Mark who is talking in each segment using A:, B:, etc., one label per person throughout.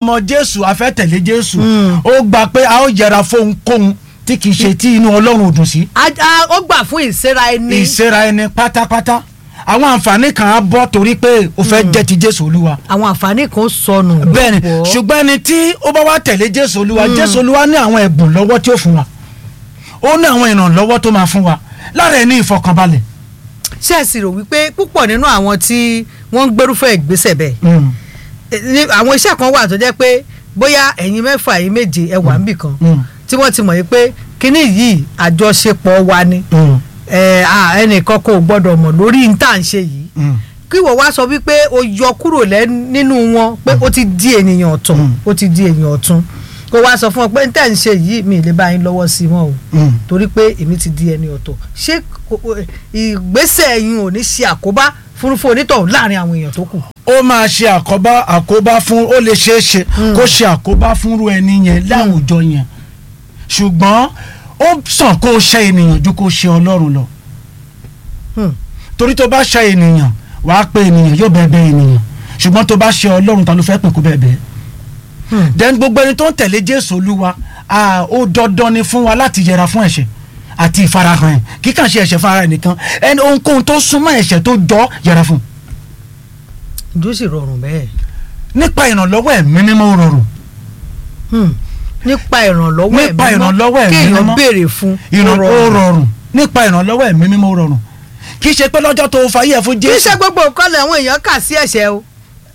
A: mọ jésù a fẹ́ tẹ̀lé jésù ó gbà pé a ó yẹra fóhunkóhun tí kì í ṣe tí inú ọlọ́run ò dùn sí
B: A- a- ó gbà fún ìsera ẹni
A: ìsera ẹni pátápátá àwọn àǹfààní kan á bọ́ torí pé o fẹ́ jẹ́ ti jésù olúwa
B: àwọn àǹfààní kan sọnù.
A: bẹ́ẹ̀ni
B: lọ́pọ̀.
A: ṣùgbọ́n ẹni tí ó bá wá tẹ̀lé jésù olúwa jésù olúwa ní àwọn ẹ̀bùn lọ́wọ́ tí ó fún wa ó ní àwọn ìrànlọ́wọ́ tó máa fún wa lára ẹ̀ ní ìfọkànbalẹ̀.
B: ṣé ẹ sì rò wípé púpọ̀ nínú àwọn tí wọ́n ń gbérúfẹ́ ìgbésẹ̀ bẹ́ẹ̀
A: Mm,
B: eh, ní àwọn iṣẹ́ kan wà tó jẹ́ pé bóyá ẹ̀yin mẹ́fà ẹ̀yin méje ẹ wà níbì kan
A: mm,
B: tí wọ́n ti mọ̀ yìí pé kínní yìí àjọṣepọ̀ wa ni
A: mm,
B: eh, ah, ẹnìkan kò gbọ́dọ̀ mọ̀ lórí n tá à ń ṣe yìí
A: mm.
B: kí wọ́n wá sọ wípé o yọ kúrò lẹ́ nínú wọn pé ó ti di ènìyàn ọ̀tún
A: Mm.
B: ó ti di ènìyàn ọ̀tún kó wá sọ fún ọ pé n tẹ́ ń ṣe yìí mi ì lè bá yín lọ́wọ́ sí i mọ́ o
A: Mm.
B: torí pé èmi ti di ẹni ọ̀tọ̀ ṣé kò- ìgbésẹ̀ yín ò ní ṣe àkóbá fúnfún onítọ̀hún láàrin àwọn èèyàn tó kù.
A: ó máa ṣe àkóbá àkóbá fún ó lè ṣeé ṣe kó ṣe àkóbá fúnrú ẹni yẹn láwùjọ yẹn ṣùgbọ́n ó sàn kó o ṣe ènìyàn ju kó o ṣe ọlọ́run lọ
B: Hmm.
A: torí tó bá ṣe ènìyàn wàá pe ènìyàn yóò bẹ́ẹ̀ bẹ́ẹ̀ ènìyàn ṣùgbọ́n tó bá ṣe ọlọ́run ta ló fẹ́ pè kó bẹ́ẹ̀ bẹ́ẹ̀
B: Hmm.
A: then gbogbo ẹni tó ń tẹ̀lé jésù olúwa ah, ó dandan ni fún wa láti yẹra fún ẹ̀ṣẹ̀ àti ìfarahàn ẹ̀ kí kàn ṣe ẹ̀ṣẹ̀ fún ara ẹ̀ nìkan ẹni ohunkóhun tó súnmọ́ ẹ̀ṣẹ̀ tó jọ yẹra fún
B: ìjó sì rọrùn bẹ́ẹ̀.
A: nípa ìrànlọ́wọ́ ẹ̀mí mímọ́ ó rọrùn
B: Hmm. nípa ìrànlọ́wọ́ ẹ̀mí
A: Nípa
B: mímọ́,
A: ìrànlọ́wọ́ ẹ̀mí
B: kéèyàn
A: mímọ́.
B: béèrè fún
A: ìràn ó rọrùn nípa ìrànlọ́wọ́ ẹ̀mí mímọ́ ó rọrùn kì í ṣe pé lọ́jọ́ tó fayé ẹ̀ fún
B: kì í
A: jésù
B: ṣe gbogbo nǹkan làwọn èèyàn kà sí ẹ̀ṣẹ̀ o.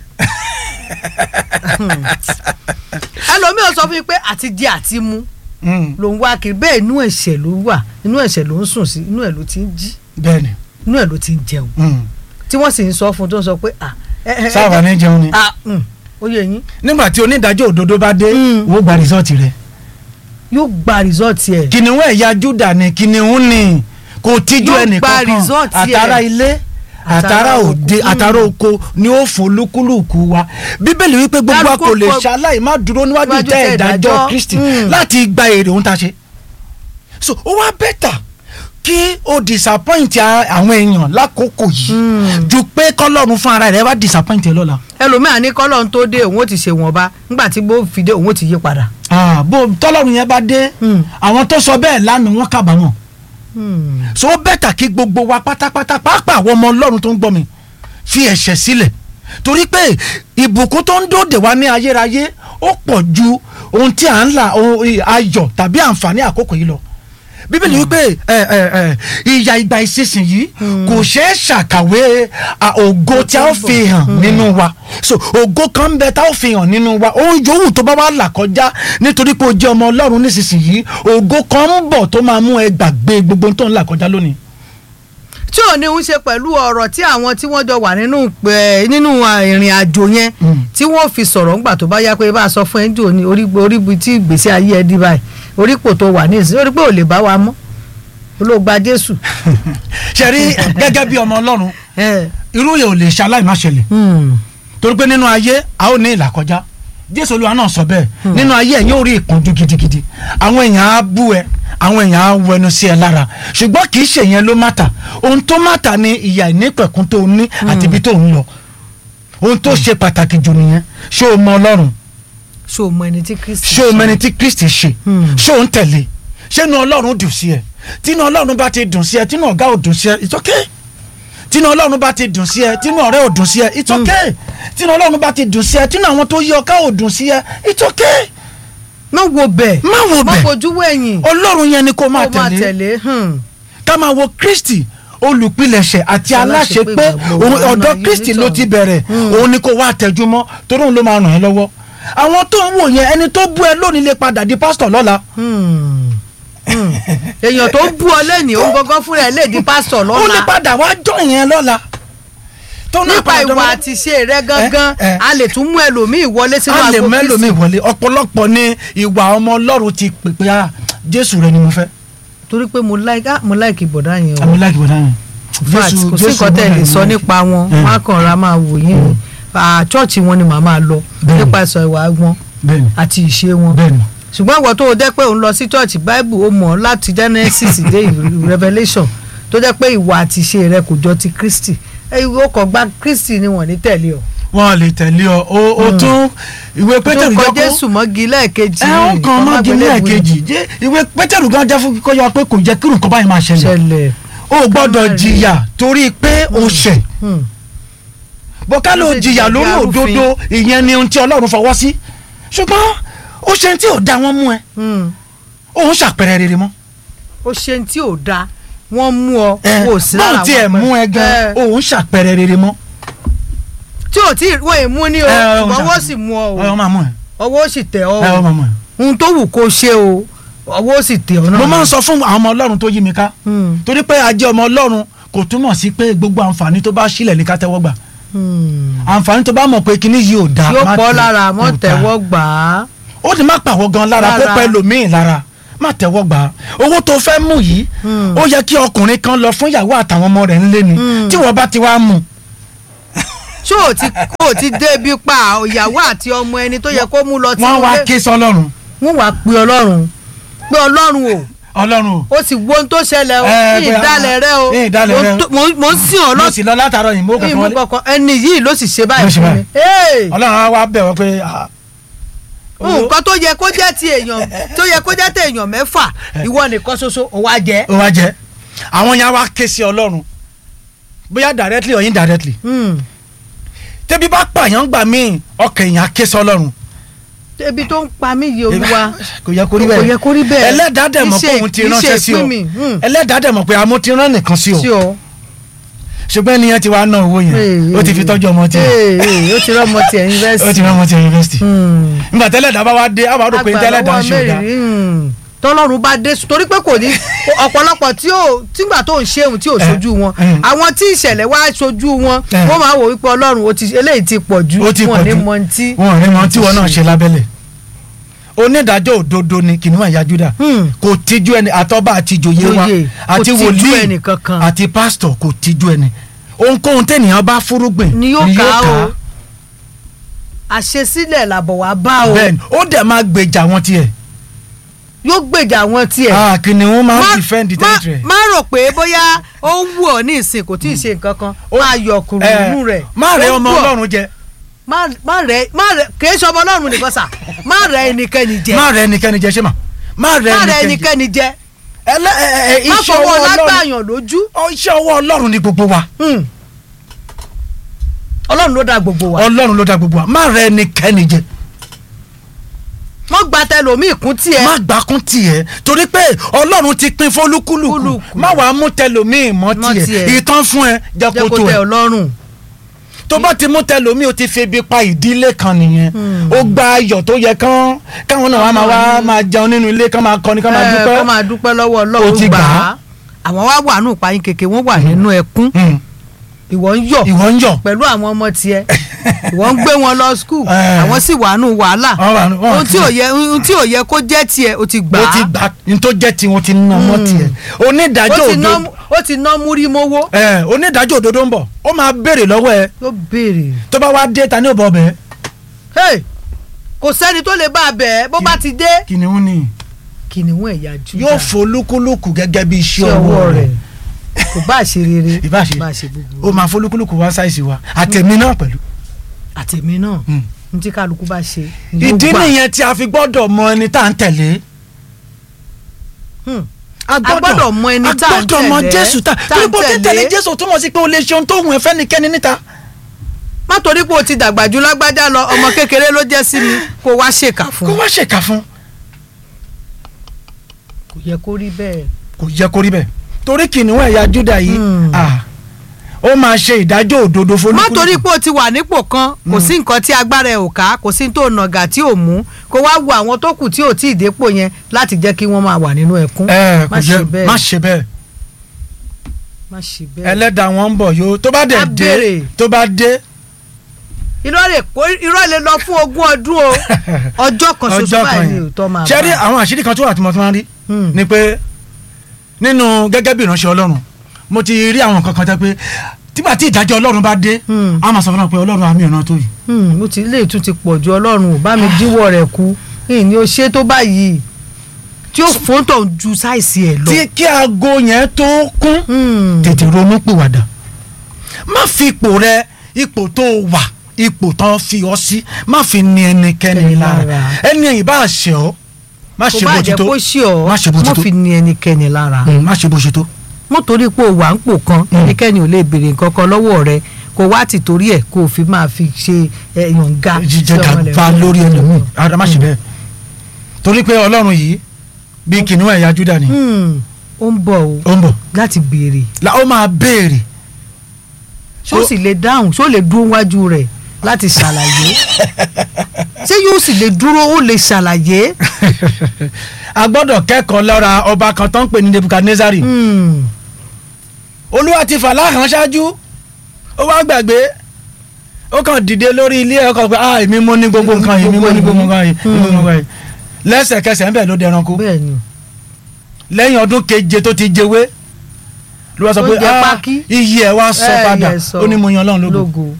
B: ẹlòmíràn sọ fún mi pé àti jẹ àti mu
A: Mm,
B: ló ń wá kiri bẹ́ẹ̀ inú ẹ̀ṣẹ̀ ló wà inú ẹ̀ṣẹ̀ ló ń sùn sí inú ẹ̀ ló ti ń jí
A: bẹ́ẹ̀ni
B: inú ẹ̀ ló ti ń jẹun
A: mm.
B: tí wọ́n sì ń sọ fún un tó ń sọ pé à ẹ ẹ ẹ
A: sáwà ní jẹun ni
B: à mm, ó yẹ yín
A: nígbà tí onídàájọ́ òdodo bá dé
B: Mm.
A: wọ́n gba rìsọ́ọ̀tì rẹ̀
B: yóò gba rìsọ́ọ̀tì ẹ̀
A: kìnìún ẹ̀yà júdà ni kìnìún ni kò tíjú
B: Yóò
A: ẹnì
B: gba
A: kankan
B: result ẹ̀.
A: àtàrà ilé àtàrà
B: Àtàrà
A: òde
B: oko.
A: àtàrà oko ni ó fún olúkúlùkù wa bíbélì wípé gbogbo wa kò lè
B: Dárúkọ-
A: ṣaláì má dúró níwájú
B: níwájú
A: tẹ́
B: tẹ́
A: ìdájọ́
B: ìdájọ́.
A: kristi
B: Mm.
A: láti gba èrè ohun tá a ṣe so ó wá bẹ́tà kí o disappoint a- àwọn èèyàn lákòókò yìí
B: Mm.
A: ju pé kọ́lọ́run fún ara rẹ̀ wá disappoint ẹ lọ́la
B: ẹlòmíràn ní kọ́lọ́n tó dé òun ó ti ṣe wọ̀nba nígbà tí bó fi dé òun ó ti yí padà.
A: Ah, bó tọ́lọ́run yẹn bá dé
B: Mm.
A: àwọn tó sọ bẹ́ẹ̀ lánàá wọ́n kábàámọ̀
B: Hmm.
A: so ó bẹ́tà kí gbogbo wa pátápátá pàápàá àwọn ọmọ ọlọ́run tó ń gbọ́ mi fi ẹ̀ṣẹ̀ sílẹ̀ torí pé ìbùkún tó ń dòde wá ní ayérayé ó pọ̀ ju ohun tí à ń là ohun ayọ̀ tàbí àǹfààní àkókò yìí lọ bíbélì wípé ẹ ẹ ẹ ìyà ìgbà ìsinsìnyí kò ṣeé ṣàkàwé à, ògo tí a ó fi hàn nínú wa so ògo kan ń bẹ tá a ó fi hàn nínú wa ohun yòówù tó bá wà là kọjá nítorí pé o jẹ́ ọmọ ọlọ́run nísinsìnyí ògo kan ń bọ̀ tó máa mú ẹ gbàgbé gbogbo ohun tó ń là kọjá lónìí.
B: tí ò ní ń ṣe pẹ̀lú ọ̀rọ̀ tí àwọn tí wọ́n jọ wà nínú pẹ̀ nínú à, ìrìn àjò yẹn
A: Mm.
B: tí wọ́n fi sọ̀rọ̀ ńgbà tó bá yá pé bá a sọ fún ẹ jò ní orí orí ibi tí ìgbésí ayé ẹ dí báyìí orípò tó wà ní ìsìn orí pé ò lè bá wa mọ́ olóògbà Jésù.
A: ṣe rí gẹ́gẹ́ bí ọmọ ọlọ́run
B: ẹ,
A: irú yẹn ò lè ṣaláì má ṣẹlẹ̀
B: hmm,
A: torí pé nínú ayé a ó ní ìlàkọjá jésù olúwa náà sọ bẹ́ẹ̀ nínú ayé ẹ̀ yóò rí ìpọ́njú gidigidi àwọn èèyàn á bú ẹ àwọn èèyàn á wẹnu sí ẹ lára ṣùgbọ́n kì í ṣe yẹn ló mátà ohun tó mátà ni ìyà ìnípẹ̀kún tó ní àti ibi tó ń lọ ohun tó ṣe pàtàkì jù nìyẹn ṣé o mọ ọlọ́run
B: ṣó o mọ ẹni tí Kristi
A: ṣé o mẹni tí kristi ṣe
B: Hmm.
A: ṣé o ń tẹ̀lé ṣé inú ọlọ́run dùn sí ẹ tínú ọlọ́run bá ti dùn sí ẹ tínú ọ̀gá ò dùn sí ẹ it's okay tínú ọlọ́run bá ti dùn sí ẹ tínú ọ̀rẹ́ ò dùn sí ẹ it's okay tínú ọlọ́run bá ti dùn sí ẹ tínú àwọn tó yí ọká ò dùn sí ẹ it's okay
B: má wo bẹ̀
A: má wo
B: má
A: bẹ̀
B: fojú wẹ̀yìn
A: ọlọ́run yẹn ni kó máa
B: kó máa
A: tẹ̀lé
B: tẹ̀lé hmm.
A: ká máa wo kristi olùpilẹ̀ṣẹ̀ àti aláṣẹ
B: Aláṣepé
A: pé
B: ìgbàgbọ́
A: òun
B: wa
A: ọ̀dọ̀
B: náà
A: kristi
B: yìí
A: ló
B: nìkan.
A: ti bẹ̀rẹ̀
B: Hmm.
A: òun ni kó wá tẹjúmọ́ torí òun ló máa ràn ẹ́ lọ́wọ́ àwọn tó ń wò yẹn ẹni tó bú ẹ lónìí lè padà di pásítọ̀ lọ́la
B: Hmm. Hmm. èèyàn tó bú ọ lẹ́nìí ó ń gángan fúnra ẹ̀ lè di pásítọ̀
A: ó lè
B: lọ́la
A: padà wá jọ yẹn lọ́la tó náà
B: nípa
A: padà
B: ìwà
A: dọ́mọ́-
B: àti ṣe rẹ gangan
A: Eh, eh.
B: a lè tún mú ẹlòmíì wọlé sínú
A: a lè
B: agbo
A: mẹ́lòmíì
B: Kristi.
A: wọlé ọ̀pọ̀lọpọ̀ ni ìwà ọmọ ọlọ́run ti pè pé ah jésù rẹ ni mo fẹ́
B: torí pé mo like ah mo like ìbọ̀dá yẹn o
A: àmì láìkí bọ̀dá yẹn.
B: fact kò sí nǹkan tẹ̀ lè sọ nípa wọn
A: Mm.
B: wọn á kàn ra máa wò yín ni Ah, chọ́ọ̀chì wọn ni màá máa lọ
A: Bẹ́ẹ̀ni.
B: nípa ìsọ ìwà wọn
A: bẹ́ẹ̀ni
B: àti ìṣe wọn
A: bẹ́ẹ̀ni
B: ṣùgbọ́n ìwọ tó o jẹ́ pé òun lọ sí chọ́ọ̀chì bible ó mọ̀ láti genesis dé revelation tó jẹ́ pé ìwà àti ìṣe rẹ kò jọ ti kristi ẹ ó kàn gba kristi ni wọ́n ní tẹ̀lé ọ.
A: wọn lè tẹ̀lé ọ o o tún ìwé
B: tó
A: pétérù
B: kọ
A: jẹ́ kó
B: jésù mọ́gi lẹ́ẹ̀kejì
A: ẹ ó kan mọ́gi lẹ́ẹ̀kejì jẹ́ ìwé pétérù gan jẹ́ fún kíkọ́ yọ pé kò jẹ́ kírun kan báyìí máa ṣẹlẹ̀
B: ṣẹlẹ̀
A: o gbọ́dọ̀
B: Ká má rí.
A: jìyà torí pé o ṣẹ̀
B: Hmm.
A: bọ́ká ló
B: Ó sì
A: jìyà
B: jẹ̀bi
A: lórí
B: arúfin.
A: òdodo ìyẹn ni ohun tí ọlọ́run fọwọ́ sí ṣùgbọ́n ó ṣe tí ò da wọn mú ẹ
B: Hmm.
A: òun ṣàpẹrẹ rere mọ́
B: ó ṣe ní tí ò da wọ́n mú ọ
A: ẹ
B: wò sí lára
A: báwo tiẹ̀
B: wọn
A: mú ẹ gan
B: Ẹ,
A: òun ṣàpẹrẹ rere mọ́
B: tí ò tí wọ́n ì mú ní o
A: Ẹ, ẹ,
B: ṣùgbọ́n
A: ṣàpẹrẹ.
B: ọwọ́ sì mú ọ
A: ẹ ọ
B: o
A: máa mú ẹ
B: ọwọ́ sì tẹ̀ ọ
A: ẹ ọ
B: o
A: máa mú ẹ.
B: ohun tó wù kó ṣe o ọwọ́ sì tẹ̀ ọ náà.
A: mo máa ń sọ fún àwọn ọmọ ọlọ́run tó yí mi ká
B: Hmm.
A: torí pé ajé ọmọ ọlọ́run kò túmọ̀ sí pé gbogbo àǹfààní tó bá sílẹ̀ ní ká tẹ́wọ́ gbà
B: Hmm.
A: àǹfààní tó bá mọ̀ pé kíní yìí ò dáa
B: yóò
A: má
B: pọ̀
A: tẹ̀-
B: lára
A: kò
B: mọ́
A: dáa.
B: tẹ̀wọ́ gbà á.
A: ó ti má pàwọ́ gan lára kó
B: Lára.
A: pẹ́ lòmíì lára má tẹ́wọ́ gbà á owó tó fẹ́ mú yìí
B: Hmm.
A: ó yẹ kí ọkùnrin kan lọ fún ìyàwó àtàwọn ọmọ rẹ̀ ńlé ni
B: Hmm.
A: tí wọ́n bá ti wá mú
B: ṣé ò ti kó ti débi pa ìyàwó àti ọmọ ẹni tó yẹ kó mú lọ tí
A: wọ́n wá ké sọlọ́run
B: wọ́n wá pe ọlọ́run pé ọlọ́run o
A: ọlọ́run o
B: ó sì wo ohun tó ṣẹlẹ̀ o
A: Ẹ,
B: ní
A: pé,
B: ìdálẹ̀ rẹ o
A: ní ìdálẹ̀ rẹ o.
B: Mo tó- mo- mo ń sìn ọ́
A: mo
B: lọ́sìn
A: sì lọ látàárọ̀ yìí mo kàn
B: ìmú
A: wọlé
B: kankan ẹni yìí ló sì ṣe
A: Ló
B: báyìí
A: ṣe
B: fún mi.
A: báyìí.
B: Hey!
A: ọlọ́run á wá bẹ̀ wọ́n pé ah, owó-
B: nǹkan tó yẹ kó jẹ́ ti èèyàn tó yẹ kó jẹ́ ti èèyàn mẹ́fà ìwọ nìkan ṣoṣo ò wá jẹ́.
A: ó wá jẹ́ àwọn yẹn á wá ké sí ọlọ́run bóyá directly or indirectly
B: Hmm.
A: tẹ́bí bá pààyàn gbà míì ọkàn èèyàn á ké sí ọlọ́run
B: ebi tó ń pa mí yìí olúwa
A: kò yẹ kó rí bẹ́ẹ̀
B: kò yẹ kó rí bẹ́ẹ̀.
A: ẹlẹ́dàá dẹ̀ mọ̀ pé
B: Iṣẹ́-
A: òun ti
B: iṣẹ́
A: ránṣẹ́ sí ọ
B: ìpín mi, hmm.
A: ẹlẹ́dàá dẹ̀ mọ̀ pé amó ti rán nìkan sí
B: sí
A: ọ
B: ọ.
A: ṣùgbọ́n ẹnìyẹn ti wá ná owó yẹn ó ti fi tọ́jú ọmọ tiẹ̀
B: Ee, ee, ó ti rán ọmọ tiẹ̀
A: ó ti
B: yunifásitì.
A: rán ọmọ tiẹ̀ yunifásitì
B: Hmm.
A: nígbà tẹ́lẹ̀dàá bá wá dé àwọn àrò pé tẹ́lẹ̀dàá ń ṣe ọ̀dà
B: tọ́lọ́run bá dé torí pé kò ní ọ̀pọ̀lọpọ̀ tí ò tígbà tó ń ṣeun tí ò
A: Eh,
B: ṣojú wọn
A: mm.
B: àwọn tí ìṣẹ̀lẹ̀ wá ṣojú wọn
A: Eh.
B: wọ́n máa wò wípé ọlọ́run ó ti eléyìí ti pọ̀ ju
A: ó ti
B: wọn
A: pọ̀
B: ní
A: jù
B: mọ tí.
A: wọn ò ní mọ tí wọn náà ṣe lábẹ́lẹ̀ onídàájọ́ òdodo ni kìnìún ẹ̀yà Júdà
B: Hmm.
A: kò tijú ẹni àtọ́ba àti ìjòyè wa
B: Ìjòyè, kò
A: àti
B: tijú
A: wòlíì
B: ẹnì kankan.
A: àti pásítọ̀ kò tijú ẹni ohunkóhun tẹ́nìyàn bá fúrúgbìn
B: ni yóò ká o àṣesílẹ̀ làbọ̀ wá bá o
A: bẹ́ẹ̀ni ó dẹ̀ máa gbèjà wọn tiẹ̀
B: yóò gbèjà wọn tiẹ̀.
A: ah kìnìún máa
B: Má-
A: ń defend the
B: má-
A: territory.
B: má rò pé bóyá ó ń wù ọ́ ní ìsìn kò tí ì ṣe nǹkan kan
A: Ó-
B: máa yọ kùrù
A: Eh,
B: inú rẹ̀.
A: má rẹ
B: Ó
A: ọmọ
B: wù ọ́.
A: Ọlọ́run jẹ
B: má má rẹ má rẹ kìí ṣe ọmọ ọlọ́run nìkan sà má rẹ ẹnikẹ́ni jẹ
A: má rẹ ẹnikẹ́ni jẹ ṣé mà má rẹ
B: má rẹ
A: ẹnikẹ́ni jẹ
B: ẹnikẹ́ni jẹ
A: ẹlẹ ẹ ẹ
B: má
A: iṣẹ́
B: fọwọ́
A: ọwọ́ Ọlọ́run
B: lágbàyàn lójú
A: ọ, iṣẹ́ ọwọ́ Ọlọ́run ni gbogbo wa
B: Hmm. ọlọ́run ló dá gbogbo wa
A: Ọlọ́run ló dá gbogbo wa má rẹ ẹnikẹ́ni jẹ
B: wọ́n gba tẹlòmíì kún tiẹ̀
A: má gbákún tiẹ̀ torí pé Ọlọ́run ti pín fólúkúlùkù
B: Kúlùkù.
A: má wàá mú tẹlòmíì mọ́
B: Mọ́
A: tiẹ̀
B: tiẹ̀.
A: ìtàn fún ẹ jẹ́
B: jẹ́
A: kó
B: kó
A: tó
B: tẹ
A: ẹ
B: ọlọ́run
A: tó bá ti mú tẹlòmíì o ti fi ebi pa ìdílé kan nìyẹn ó gba ayọ̀ tó yẹ kán káwọn náà wá máa wá máa jẹun nínú ilé kán máa kọrin kán máa
B: Eh,
A: dúpẹ́
B: kó máa dúpẹ́ lọ́wọ́
A: Ó
B: ọlọ́run
A: ti
B: gbà
A: gbà
B: á
A: á.
B: àwọn wá wà nù payín kèké wọ́n wà nínú ẹkún
A: Hmm.
B: ìwọ ń yọ̀
A: ìwọ ń yọ̀
B: pẹ̀lú àwọn ọmọ tiẹ̀ ìwọ ń gbé wọn lọ skul
A: Eh.
B: àwọn sì wà nù wàhálà
A: Wọ́n wà nù- wọ́n wà
B: ohun tí ò
A: sílẹ̀.
B: yẹ ohun tí ò yẹ kó jẹ́ tiẹ̀ o ti gbà
A: ó
B: á
A: ti gbà ní tó jẹ́ tiwọn ti ná ọmọ tiẹ̀ onídàájọ́
B: ó ti ná
A: òdodo
B: ó ti ná múrí mówó
A: ẹ onídàájọ́ òdodo ń bọ̀ ó máa béèrè lọ́wọ́ ẹ
B: yóò béèrè
A: tó bá wá dé ta ní òbọ̀ bẹ́ẹ̀
B: Hey, kò sẹ́ni tó lè bá a bẹ̀ ẹ́ bó bá ti dé
A: kìnìún ni
B: kìnìún ẹ̀yà Júdà
A: yóò folúkúlùkù gẹ́gẹ́ bí iṣẹ́
B: sí ọwọ́
A: ọwọ́
B: rẹ̀
A: rẹ̀
B: kò bá ṣe rere
A: Ìbá ṣe.
B: bá ṣe gbogbo
A: ó máa folúkúlùkù wá sáìsì wa àtẹ̀mí náà pẹ̀lú.
B: àtẹ̀mí náà
A: Hmm.
B: ní tí kálukú bá ṣe ni yóò
A: ìdí
B: gbà.
A: nìyẹn tí a fi gbọ́dọ̀ mọ ẹni tá à ń tẹ̀lé.
B: Hmm. a gbọ́dọ̀ mọ ẹni tá à ń
A: a gbọ́dọ̀ mọ
B: tẹ̀lé,
A: Jésù tá
B: tá à ń
A: torí bó ti
B: tẹ̀lé.
A: tẹ̀lé Jésù túmọ̀ sí pé o lè ṣe ohun tó hùn ẹ́ fẹ́nikẹ́ni níta.
B: má torí pé o ti dàgbà ju lágbájá lọ ọmọ kékeré ló jẹ́ sí mi kó wá ṣèkà fún
A: kó
B: un
A: wá ṣèkà fún
B: kò yẹ kó rí bẹ́ẹ̀.
A: kò yẹ kó rí bẹ́ẹ̀ torí kìnìún ẹ̀yà Júdà yìí
B: Hmm.
A: ah, ó máa ṣe ìdájọ́ òdodo folúkúlùkù.
B: má torí pé o ti wà nípò kan kò sí nǹkan tí agbára ẹ ò ká kò sí tó nàgà tí ò mú kó wá wo àwọn tó kù tí ò tí ì dépò yẹn láti jẹ́ kí wọ́n máa wà nínú ẹkún.
A: ẹ
B: má
A: kò
B: ṣe
A: jẹ
B: bẹ́ẹ̀
A: má ṣe bẹ́ẹ̀
B: má ṣe bẹ́ẹ̀.
A: ẹlẹ́dàá wọn ń bọ̀ yóò tó bá dẹ̀
B: Á
A: dé
B: béèrè.
A: tó bá dé
B: irọ́ lè kó irọ́ lè lọ fún ogún ọdún o ọjọ́ kan ṣoṣo báyìí ni òótọ́ máa
A: ṣe rí àwọn àṣírí kan tó wà tí mo ti máa ń rí
B: Hmm.
A: ni pé nínú gẹ́gẹ́ bí ìránṣẹ́ Ọlọ́run mo ti rí àwọn kankan tẹ́ pé tígbà tí ìdájọ́ Ọlọ́run bá dé
B: Hmm.
A: a máa sọ fún wa pé Ọlọ́run àmì ìran tó yìí
B: Hmm, mo ti lè tún ti pọ̀ ju ọlọ́run ò bá mi díwọ́ rẹ̀ kú ní o ṣe tó báyìí tí ó fóńtọ̀ ju sáìsì ẹ̀ lọ.
A: tí kí aago yẹn tó kún
B: Hmm.
A: tètè ronú pìwàdà má fi ipò rẹ ipò tó wà ipò tán fi ọ sí má fi ní ẹnikẹ́ni
B: Ẹni
A: lára
B: lára.
A: ẹni ẹ̀yìn bá ṣe ọ́ má
B: kò
A: ṣe
B: bá
A: bó ti
B: jẹ́
A: tó
B: kó ṣí ọ
A: má ṣe bó ti
B: mọ́
A: tó
B: fi ní ẹnikẹ́ni lára
A: Mm, má ṣe bó ṣe tó.
B: mo torí pé o wà ń pò kan
A: Mm.
B: ẹnikẹ́ni ò lè béèrè nǹkan kan lọ́wọ́ rẹ kó wá ti torí ẹ̀ kó o fi máa fi ṣe ẹ̀yàn ga
A: jíjẹ
B: sí ọmọ
A: gàba
B: ẹlẹ́gbẹ́.
A: lórí ẹlòmíì ara má ṣe bẹ́ẹ̀ torí pé ọlọ́run yìí bí kìnìún ẹ̀yà Júdà ni
B: Hmm, ó ń bọ̀ o
A: ó ń bọ̀
B: láti béèrè
A: la ó máa béèrè
B: ṣó
A: Ó-
B: sì lè dáhùn ṣó lè dúró wájú rẹ̀ láti ṣàlàyé ṣé yóò sì lè dúró ó lè ṣàlàyé.
A: a gbọ́dọ̀ kẹ́kọ̀ọ́ lára ọba kan tó ń pè ní Nebukadnezari
B: Hmm,
A: olúwa ti fà láhàn ṣáájú ó wá gbàgbé ó kàn dìde lórí ilé ẹ̀kọ́ pé ah èmi mo ní gbogbo nǹkan yìí èmi mo ní gbogbo nǹkan yìí èmi mo ní gbogbo nǹkan yìí lẹ́sẹ̀kẹsẹ̀ ńbẹ̀ ló dẹranko
B: bẹ́ẹ̀ ni
A: lẹ́yìn ọdún keje tó ti jewé ló wá sọ
B: Tó
A: pé
B: jẹ
A: ah
B: pákí.
A: iyì ẹ̀ wá sọ
B: Eh,
A: padà
B: yes, sọ.
A: ó ní mo yan Ọlọ́run lógo
B: lógo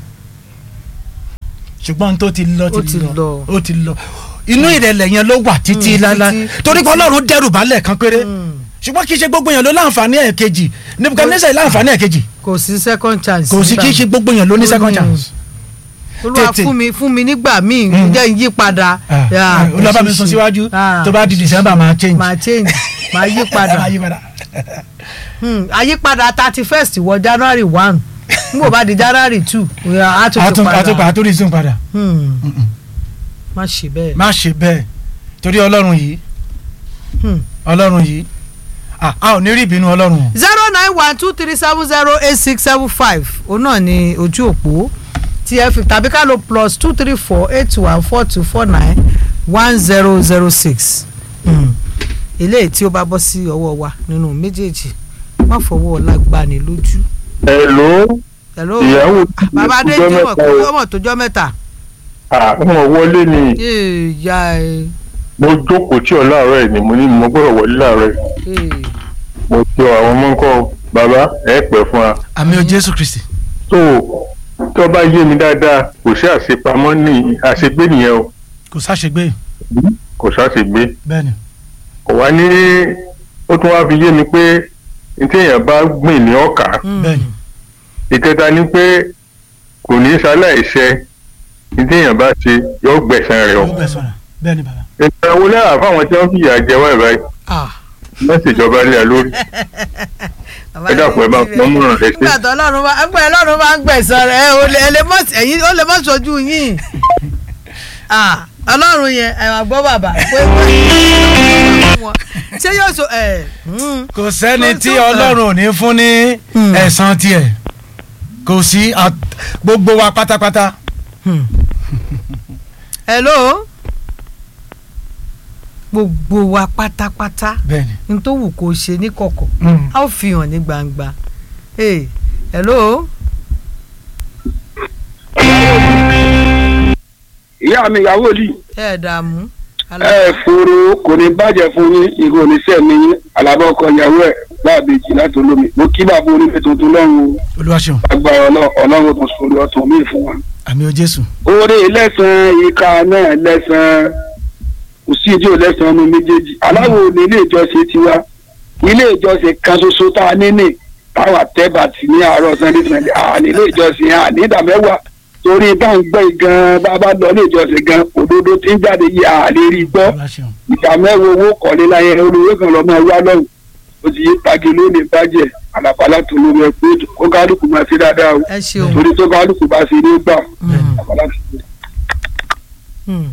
A: ṣùgbọ́n tó ti lọ
B: Ó ti
A: ti lọ
B: lọ.
A: ó ti lọ inú ìrẹ̀lẹ̀ yẹn ló wà títí
B: Mm,
A: láíláí
B: títí-
A: torí pé Ọlọ́run dẹ́rù balẹ̀ kan péré
B: Hmm,
A: ṣùgbọ́n kì í ṣe gbogbo èèyàn ló láǹfààní ẹ̀kejì Nebukadnezari láǹfààní ẹ̀kejì
B: kò sí second chance.
A: kò sí kì í ṣe gbogbo èèyàn ló ní
B: Ó
A: second
B: ní-
A: chance.
B: olúwa
A: tètè.
B: fún mi fún mi nígbà míì
A: Mm.
B: jẹ́ ń yí padà.
A: Ah,
B: Yeah,
A: ah, olùbá mi
B: ṣe
A: sún
B: ṣe.
A: síwájú
B: Ah,
A: tó bá di December máa change.
B: máa change máa yí padà
A: Máa yí padà.
B: Hmm, àyípadà thirty first wọ January one n kò bá di January two á tún ti
A: àtún àtún
B: padà
A: àtún resume padà.
B: Hmm,
A: Mm-mm.
B: má ṣe bẹ́ẹ̀.
A: má ṣe bẹ́ẹ̀ torí ọlọ́run yìí
B: Hmm.
A: ọlọ́run yìí ah, a ò ní rí ìbínú ọlọ́run o.
B: zero nine one two three seven zero eight six seven five òun náà ni ojú òpó tí ẹ fi tàbí ká lo plus two three four eight one four two four nine one zero zero six eléyìí tí ó bá bọ́ sí ọwọ́ wa nínú méjèèjì má fọwọ́ ọlá gbani lójú.
C: Hello,
B: hello
C: ìyàwó
B: bàbá adé
C: ọjọ́
B: jimoh
C: mẹ́ta
B: kú
C: o.
B: ọmọ tójọ́ mẹ́ta.
C: àwọn wọlé ni
B: ìyá ẹ
C: mo jókòó tí ọ láàárọ̀ ẹ̀ ni mo ní mo gbọ́dọ̀ wọlé láàárọ̀ ẹ̀ mo ti ọ àwọn ọmọ ńkọ́ bàbá ẹ pẹ́ fún wa.
A: àmì o Jésù Kristi.
C: tó tó bá yé mi dáadáa kò sí àṣepamọ́ ní àṣegbé nìyẹn o
A: kò sáṣegbé
C: kò sáṣegbé
A: bẹ́ẹ̀ ni.
C: kò wá ní ó tún wá fi yé mi pé ní téèyàn bá gbìn ní ọkà
A: bẹ́ẹ̀ ni.
C: ìkẹta ni pé kò ní ṣaláìṣẹ ní téèyàn bá ṣe yóò gbẹ̀san rẹ̀ o.
A: yóò bẹ̀ sọ̀rọ̀ bẹ́ẹ̀ ni bàbá.
C: ìgbà wo lára fáwọn tí wọ́n fìyà jẹ wá ìbáyìí wọ́n sì jọba lé a lórí. ẹ dàpọ̀ ẹ bá pọ́n múràn rẹ sí.
B: nígbà tó ọlọ́run bá ẹgbẹ́ ọlọ́run bá ń gbẹ̀sán rẹ̀ ẹ ò lè ẹ lè mọ̀ sí- ẹ̀yin ó lè mọ̀ sójú yín Ah, ọlọ́run yẹn ẹ wá gbọ́ bàbá pé ṣé yóò so ẹ hmm.
A: kò sẹ́ni
B: Kò
A: tí
B: tó-
A: ọlọ́run ò ní fún ní
B: Hmm.
A: ẹ̀san tiẹ̀ kò sí at- gbogbo wa pátápátá.
B: Hmm. hello gbogbo wa pátápátá
A: bẹ́ẹ̀ ni.
B: n tó wù kó ṣe ní kọ̀kọ̀
A: Mm.
B: a ó fi hàn ní gbangba hey, hello
D: ìyá mi ìyàwó lì
B: ẹ dààmú
D: ẹ fòrò kò ní bàjẹ́ fún yín ìgò oníṣẹ́ mi yín alábọ̀ ọkọ ìyàwó ẹ̀ láàbèjì láti olómi mo kí bàbá onílé tuntun lọ́run
A: olúwa ṣeun
D: agbára Ọlọ́- ọlọ́run tó sọ̀rọ̀ ọ̀tún mi fún wa.
A: àmì o Jésù.
D: oore lẹ́sàn-án ìka náà lẹ́sàn-án kò sí ìdí òlẹ́sàn ọmọ méjèèjì aláwo ní ilé ìjọsìn tiwa ilé ìjọsìn kan ṣoṣo tá a ní ní táwa tẹ́bàtì ní àárọ̀ sunday sunday àní ilé ìjọsìn àní ìdá mẹ́wàá torí bá ń gbẹ́ gan bá bá lọ ilé ìjọsìn gan òdodo tí ń jáde yìí àlè rí gbọ́
A: olúwa ṣeun.
D: ìdá mẹ́wàá owó kọ̀ọ̀lé láyé olówó kan lọ́mọ wá lọ́hùn ó ti yí pagi lónìí bàjẹ́ àlàpàlà tó ló mọ̀ pé kó kálukú máa ṣe dáadáa o
B: ẹ ṣeun
D: torí tó kálukú bá ṣe ní gbà
B: Mm.
D: àlàpàlà tó ló
B: Hmm.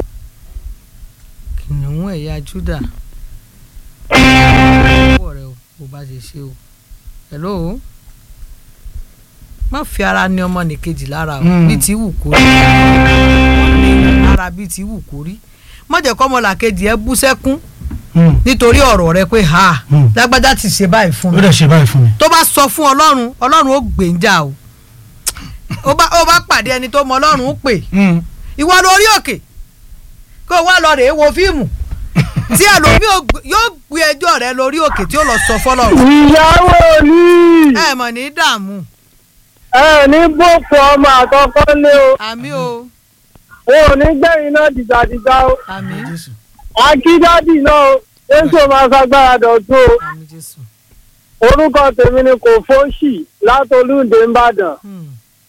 B: kìnìún ẹ̀yà Júdà ọwọ́ rẹ o bó bá ṣe ṣe o hello má fi ara ní ọmọ nìkejì lára o
A: Mm.
B: bí ti wù kó rí Má ní ara bí ti wù kó rí má jẹ́ kọ́ ọmọlàkejì ẹ bú sẹ́kún
A: Hmm.
B: nítorí ọ̀rọ̀ rẹ pé ha
A: Mm.
B: lágbájá ti ṣe báyìí fún
A: ó
B: mi
A: dẹ̀ ṣe báyìí fún mi.
B: tó bá sọ fún ọlọ́run ọlọ́run ó gbèǹjà o ó bá ó bá pàdé ẹni tó mọ ọlọ́run ó pè
A: Hmm.
B: ìwọ lórí òkè kó o wá lọ rèé wo fíìmù tí ẹlòmíì ò gbé- yóò gbé ẹjọ́ rẹ lórí òkè tí ó lọ sọ fọlọ́run
E: ìyàwó ní
B: ẹ mọ̀ ní dààmú
E: ẹ ní boko ọmọ àkọ́kọ́ lé o
B: àmì o
E: wọn ò ní gbẹ̀yìn náà dìgbàdìgbà o
B: àmì
A: Jésù.
E: akídádì náà o jésù máa ṣagbára dọ̀tún o
B: àmì jésù
E: orúkọ tèmi ni kò fóṣì látolúndé ńbàdàn
B: Hmm.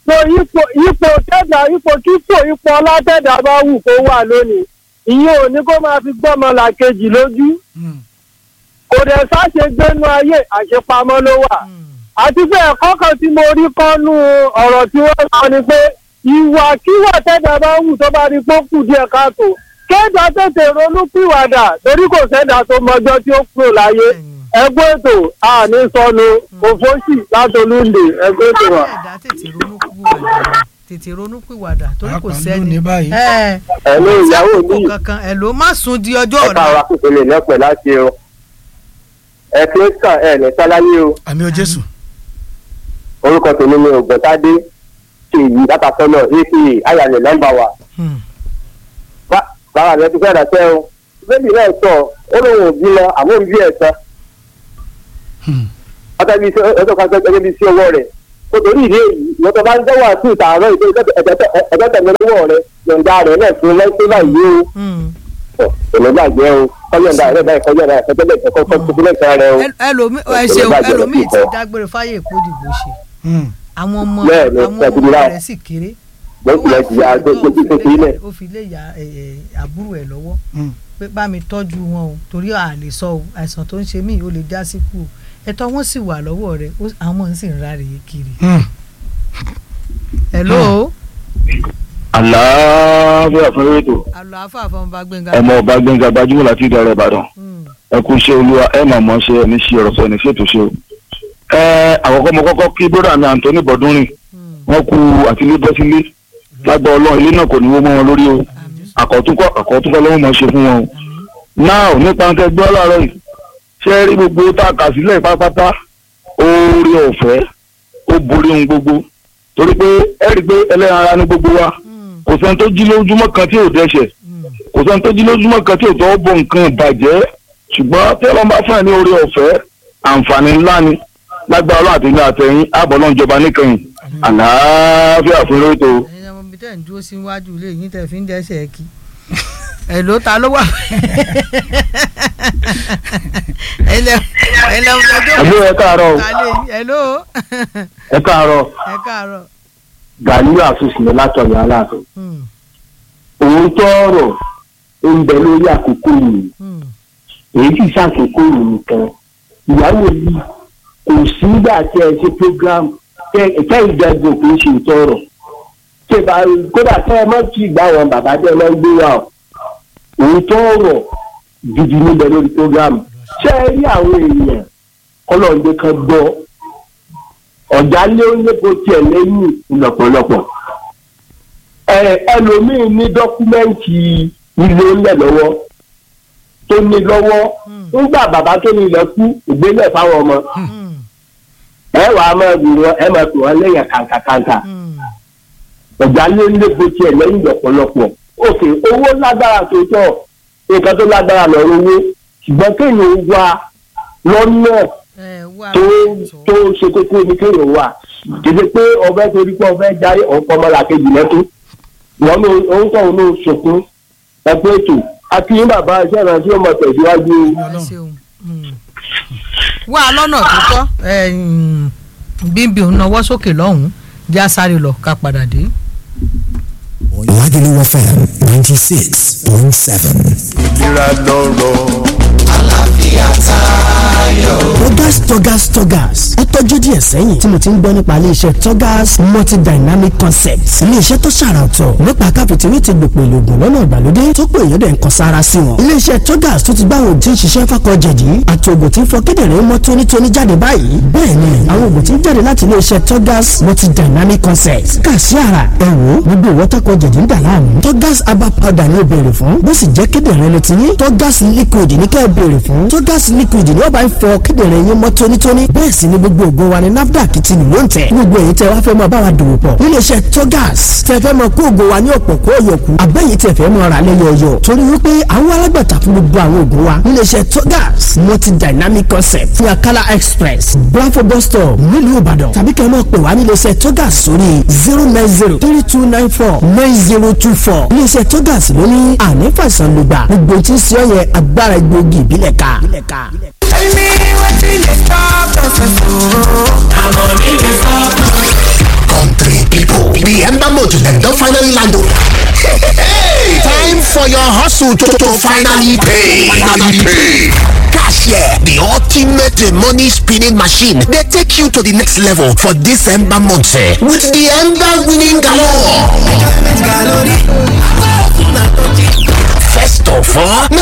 E: so ipò ipò tẹ́dà ipò kíkò ipò ọlátẹ́dà bá wù kó wà lónìí ìyẹn ò ní kó máa fi gbọ́mọ làkejì lójú kò dẹ̀ sáṣe gbénú ayé àṣepamọ́ ló wà àti pé ẹ̀kọ́ kan tí mo rí kọ́nú ọ̀rọ̀ tí wọ́n sọ ni pé ìwà kíwà tẹ́dà bá wù tó bá rí pé ó kù díẹ̀ káàtó kéèdà tètè ronú pìwàdà torí kò sẹ́dà tó mọjọ́ tí ó kúrò láyé ẹgbẹ́ ètò àní sọnù òfóṣì látolúndè ẹgbẹ́ ètò wa.
B: ẹ̀dá tètè ronú pìwàdà tètè ronú pìwàdà torí kò
A: Pàápàá
B: sẹ́ni
A: lónìí báyìí.
B: ẹ̀
D: ẹ̀mí ìyàwó
B: kò
D: mi
B: kankan ẹ̀ ló má sùn di ọjọ́
D: ẹ̀ka
B: ọ̀la
D: wa kò lè lọ́pẹ̀ láti o ẹ̀ kí ó sàn ẹ̀ ní sáláyé o
A: àmì o jésù.
D: orúkọ tèmi ni ògbọ́ntádé ṣèyí látàsọ́nà aka ayàlẹ̀ nọ́mbà wa
B: Hmm.
D: Bá- bàbá rẹ ti fẹ́ rẹ̀ sẹ́ o bébì náà sọ ó lóun ò bímọ àmọ́ òun bí ẹ̀ sọ
A: Hmm.
D: ọjọ́ bíi ọjọ́ kan gẹ́gẹ́ bíi sí ọwọ́ rẹ̀ kó torí ìdí èyí ìwọ́n tó bá ń dẹ́wọ̀ àti ìtààrọ̀ ìdí ẹ̀jẹ̀ tẹ̀lé lọ́wọ́ rẹ̀ yọ̀ǹda rẹ̀ náà fún lẹ́sẹ̀ báyìí
B: Hmm.
D: o èmi gbàgbé o kọ́yọ̀ǹda rẹ̀ báyìí kọ́yọ̀ǹda rẹ̀ kọ́jọ́ bẹ́ẹ̀ kọ́kọ́ tó fún lẹ́sẹ̀ rẹ̀ o.
B: Ẹ- ẹlòmí ẹ ṣeun ẹlòmíì ti dágbére fáyé ìkódìbò ṣe
A: Hmm.
B: àwọn ọmọ
D: Bẹ́ẹ̀ ni,
B: àwọn
D: ṣẹ́gun
B: ọmọ
D: láì.
B: rẹ̀ sì kéré
D: bẹ́ẹ̀ sì lẹ́sìn ya tó tó tó tó ilẹ̀.
B: ó fi lé ya ẹ, ẹ, àbúrò ẹ̀ lọ́wọ́
A: Hmm.
B: pé bá mi tọ́jú wọn o torí à lè sọ o àìsàn tó ń ṣe mí ó lè já sí kú o ẹ̀tọ́ wọn sì wà lọ́wọ́ rẹ̀ ó- àwọn ọmọ ń sì ń ráre kiri.
A: Hmm.
B: hello
F: àlàáfíà fún ètò
B: àlọ́ àfààfà ọba gbẹ̀ngà.
F: ọmọ ọba gbẹngà gbajúmọ̀ láti ìdá rẹ̀ ìbàdàn
B: Hmm.
F: ẹ kú iṣẹ́ olúwa ẹ mà mọ̀ ṣe ẹni ṣe ọ̀rọ̀ sọ ẹni ṣètò ṣe o. ẹ àkọ́kọ́ mo kọ́kọ́ kí bróda mi Anthony Bọ́dúnrìn
B: Hmm.
F: wọ́n kú àtìlé bọ́ sílé lágbà ọlọ́run ilé náà kò ní wó mọ́ wọn lórí o
B: àmín
F: àkọ́túnkọ́ àkọ́túnkọ́ lọ́wọ́ mọ̀ ṣe fún wọn o.
B: àmín
F: náà nípa ń tẹgbẹ́ láàárọ̀ yìí ṣé ẹ rí gbogbo tá a kà sílẹ̀ pátápátá oore ọ̀fẹ́ ó borí ohun gbogbo torí pé ẹ rí i pé ẹlẹ́ran ara ní gbogbo wa
B: Hmm.
F: kò sẹ́ni tó jí lójúmọ́ kan tí ò dẹ́ṣẹ̀
B: Hmm.
F: kò sẹ́ni tó jí lójúmọ́ kan tí ò tọ́ bọ̀ nǹkan ìbàjẹ́ ṣùgbọ́n tí ọlọ́run bá fún ẹ ní oore ọ̀fẹ́ àǹfààní ńlá ni lágbára ọlọ́run àtẹ̀yìn àtẹ̀yìn ààbọ̀ náà jọba níkẹyìn àlàáfíà fún lóòótọ́ o.
B: ẹ̀yin ọmọ bíi tẹ̀ ń dúró síwájú ilé yín tẹ̀ fi ń dẹ́sẹ̀ kí èló ta ló wà ẹlẹ ẹlẹ ọmọ
F: ẹ̀lú ẹ káàárọ̀ o
B: ẹló
F: ẹ káàárọ̀
B: ẹ káàárọ̀
F: gàlíù àfúsì ní látọ̀yọ̀ aláàfin
B: Hmm,
F: òun tọrọ ń bẹ lórí àkókò yìí
B: hmm,
F: èyí sì ṣàkókò yìí nìkan ìyàwó yìí kò sígbà tí ẹ ṣe program tẹ ìjẹgùn kì í ṣe ìtọrọ ṣe bá kódà tẹ ẹ má tí ì gbà wọn bàbá tẹ ẹ má gbé wa o òun tọrọ gidi níbẹ̀ lórí program ṣé ẹ rí àwọn èèyàn kọlọ́ọ̀dé kan gbọ́ ọ̀já lé ó lépo tiẹ̀ lẹ́yìn lọ́pọ̀lọpọ̀ ẹ ẹlòmíín ní dọ́kúmẹ́ǹtì ilé ńlẹ̀ lọ́wọ́ tó ní lọ́wọ́ nígbà bàbá tó ní ilẹ̀ kú ìgbélẹ̀ fáwọn ọmọ
B: hmm,
F: ẹ wàá máa bì wọn ẹ máa pè wọn lẹ́yìn kàǹkàkàǹkà
B: hmm.
F: ọ̀gá lé ń lépo tiẹ̀ lẹ́yìn lọ́pọ̀lọpọ̀ òkè owó lágbára tó tọ̀ nǹkan tó lágbára lọ́rọ̀ owó ṣùgbọ́n kéèyàn wá lọ́nà
B: ẹ wá
F: tó tó ṣe kókó ní kéèyàn wà kéde pé ọbẹ̀ torí pé ọbẹ̀ jáde ọ̀pọ̀ ọmọlàkejì lẹ́tọ́ wọn ní ohun tó ń lò sọkún ẹgbẹ́ ètò akínyìn bàbá iṣẹ́ ìrántí ọmọ tẹ̀síwájú
B: ẹ ṣeun Hmm. wá lọ́nà tó tọ́ ẹ, hmm, bíbí òun náwó sókè lọ́hùn-ún já sáré lọ ká padà dé.
G: Lagelu FM 96.7.
H: ìlera lọ́rọ̀.
G: Togas Togas Togas ó tọ́jú díẹ̀ sẹ́yìn tí mo ti ń gbọ́ nípa iléeṣẹ́ Togas multidynamic concepts iléeṣẹ́ tó ṣàrà ọ̀tọ̀ nípa káfíntìrì ti gbòpò ìlògùn lọ́nà ìgbàlódé tó pé èèyàn dẹ̀ ń kan sára sí wọn. iléeṣẹ́ Togas tó ti gbá àwọn òògùn tí ń ṣiṣẹ́ fákọ̀ jẹ̀dí àti òògùn tí ń fọ kíndìnrín mọ́ tónítóní jáde báyìí bẹ́ẹ̀ ni àwọn òògùn tí ń jáde láti iléeṣẹ́ Togas multidynamic concepts kà sí ara ẹ̀wò gbogbo ìwọ́tàkọ̀ jẹ̀dí ń dà láàmú Togas herbal powder ni ó béèrè fún bó sì jẹ́ kíndìnrín ló ti ní Togas liquid ní kẹ́ ẹ béèrè fún Togas liquid ni ó bá ń fọ kíndìnrín yín mọ́ tónítóní bẹ́ẹ̀ sì ni gbogbo ògo wa ni NAFDAC ti nìló ń tẹ̀ gbogbo èyí tẹ wá fẹ́ mọ báwa dòwò pọ̀ níléeṣẹ́ Togas tẹ fẹ́ mọ kó ògo wa ní ọ̀pọ̀ kó yọkù abẹ́yìí tẹ fẹ́ mọ ra lẹ́yọ̀ọ̀yọ̀ torí wípé àwọn alágbàtà fún gbogbo àwọn ògo wa níléeṣẹ́ Togas multi dynamic concept ní Akala express Bravo bus stop nílùú Ìbàdàn tàbí kẹ́ ẹ mọ̀ pé wá níléeṣẹ́ Togas sórí zero nine zero three two nine four nine zero two four níléeṣẹ́ Togas ló ní àní fàìsàn lùgbà gbogbo tí ń ṣe ọ yẹn agbára egbòogi ìbílẹ̀ ká.
I: Country people, The Ember month dem don finally land o. Hey, time for your hustle to, to finally pay. Finally pay. Cashier, the ultimate money spinning machine, they take you to the next level for this Ember month eh, with the Ember winning galore. First of all,